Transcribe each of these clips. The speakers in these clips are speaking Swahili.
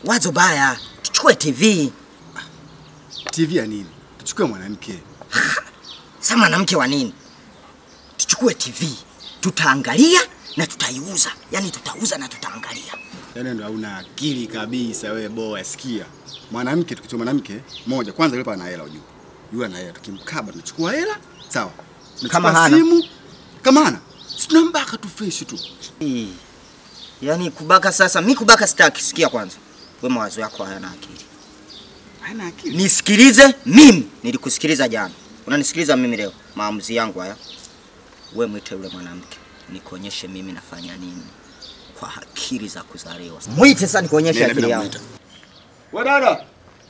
Wazo baya, tuchukue TV. TV ya nini? Tuchukue mwanamke. Sasa mwanamke wa nini? Tuchukue TV, tutaangalia na tutaiuza, yaani tutauza na tutaangalia. Yaani ndo hauna akili kabisa wewe boa, sikia. Mwanamke tukichukua mwanamke moja, kwanza yule ana hela ujue. Yule ana hela, tukimkaba tunachukua hela, sawa. Tunachukua Kama hana? simu, kama hana. Si tunambaka tu fresh tu. Ii, Yaani kubaka sasa, mi kubaka sitaki. Sikia kwanza, we mawazo yako hayana akili. Hana akili. Nisikilize mimi, nilikusikiliza jana, unanisikiliza mimi leo. Maamuzi yangu haya, we mwite yule mwanamke nikuonyeshe mimi nafanya nini kwa akili za kuzaliwa. Mwite sasa nikuonyeshe Nenda akili bila yangu. muita. Wewe dada.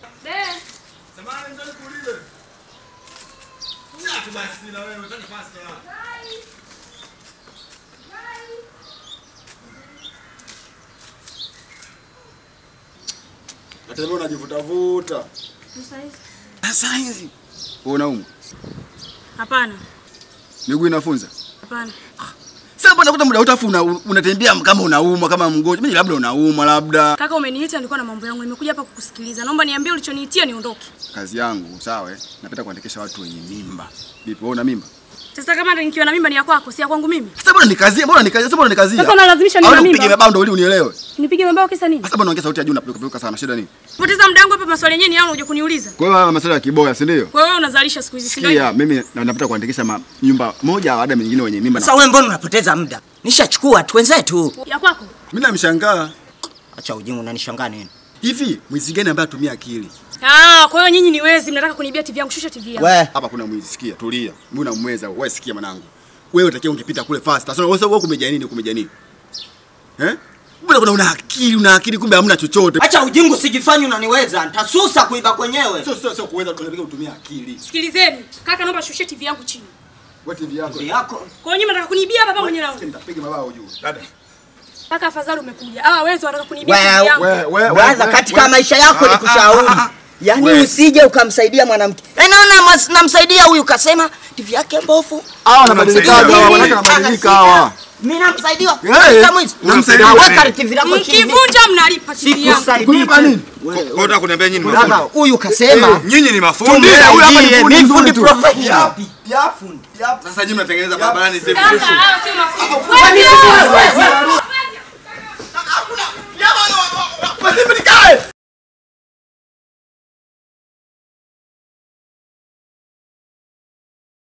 Hata wewe unajivuta vuta. Sasa hizi. Wewe unaumwa. Hapana, Miguu inafunza. hapana. Sasa mbona kuta muda utafu una, unatembea kama unaumwa kama mgonjwa. Mimi labda unaumwa labda. Kaka, umeniita nilikuwa na mambo yangu, nimekuja hapa kukusikiliza. Naomba niambie ulichoniitia niondoke. Kazi yangu, sawa eh? Napenda kuandikisha watu wenye mimba. Vipi wewe una mimba? Sasa kama ndo nikiwa na mimba ni ya kwako, si ya kwangu mimi. Sasa mbona nikazia? Mbona nikazia? Sasa mbona nikazia? Sasa unalazimisha niwe na Au mimba? nipige mabao ndio ili unielewe. Nipige mabao kisa nini? Sasa mbona ongea sauti ya juu na peruka sana shida nini? Poteza muda wangu hapa, maswali yenyewe ni yangu, uje kuniuliza. Kwa hiyo haya masuala ya kiboya, si ndio? Kwa hiyo wewe unazalisha siku hizi, si ndio? Sikia, mimi na- napenda kuandikisha ma- nyumba moja baada ya nyingine wenye mimba. Sasa Na... wewe mbona unapoteza muda? Nishachukua tu wenzetu. Ya kwako? Mimi namshangaa. Acha ujinga, unanishangaa nini? Hivi mwizi gani ambaye atumia akili? Ah, kwa hiyo nyinyi ni wezi, mnataka kunibia TV yangu. Shusha TV yangu. We, Hapa kuna mwizi, sikia, tulia. Mimi unamweza, wewe sikia mwanangu. Wewe utakiwa ungepita kule fast. Sasa wewe wewe kumeja nini, kumeja nini? Eh? Mbona kuna una akili, una akili kumbe hamna chochote. acha ujinga, usijifanye unaniweza. Nitasusa kuiba kwenyewe. Sio sio sio kuweza kunapiga kutumia akili. Sikilizeni. Kaka, naomba shushe TV yangu chini. Wewe TV yako. Ndio yako. Kwa hiyo nyinyi mnataka kunibia hapa hapa mwenye Sikia, langu. Nitapiga mabao juu. Dada. Kaka, afadhali umekuja. Ah, wezi wanataka kunibia Wewe, TV yangu. Wewe wewe Brother, katika maisha yako ni kushauri. Yaani We. usije ukamsaidia mwanamke. Eh, naona mas- namsaidia huyu kasema TV yake mbovu. Hawa wanabadilika Mimi, hawa, wanataka wanabadilika hawa. Mimi namsaidia. Eh, Kama hizi. unamsaidia Weka wewe. TV lako chini. Mkivunja mnalipa TV yangu. Sikusaidii. Kulipa nini? Kwa unataka kuniambia nyinyi ni Brother, mafundi? huyu kasema Nyinyi ni mafundi? tumsaidie. huyu hapa ni fundi Mimi mzuri fundi tu. professional. Sasa nyinyi mnatengeneza barabarani sasa. Kaka, hao sio mafundi. Wewe, wewe, wewe.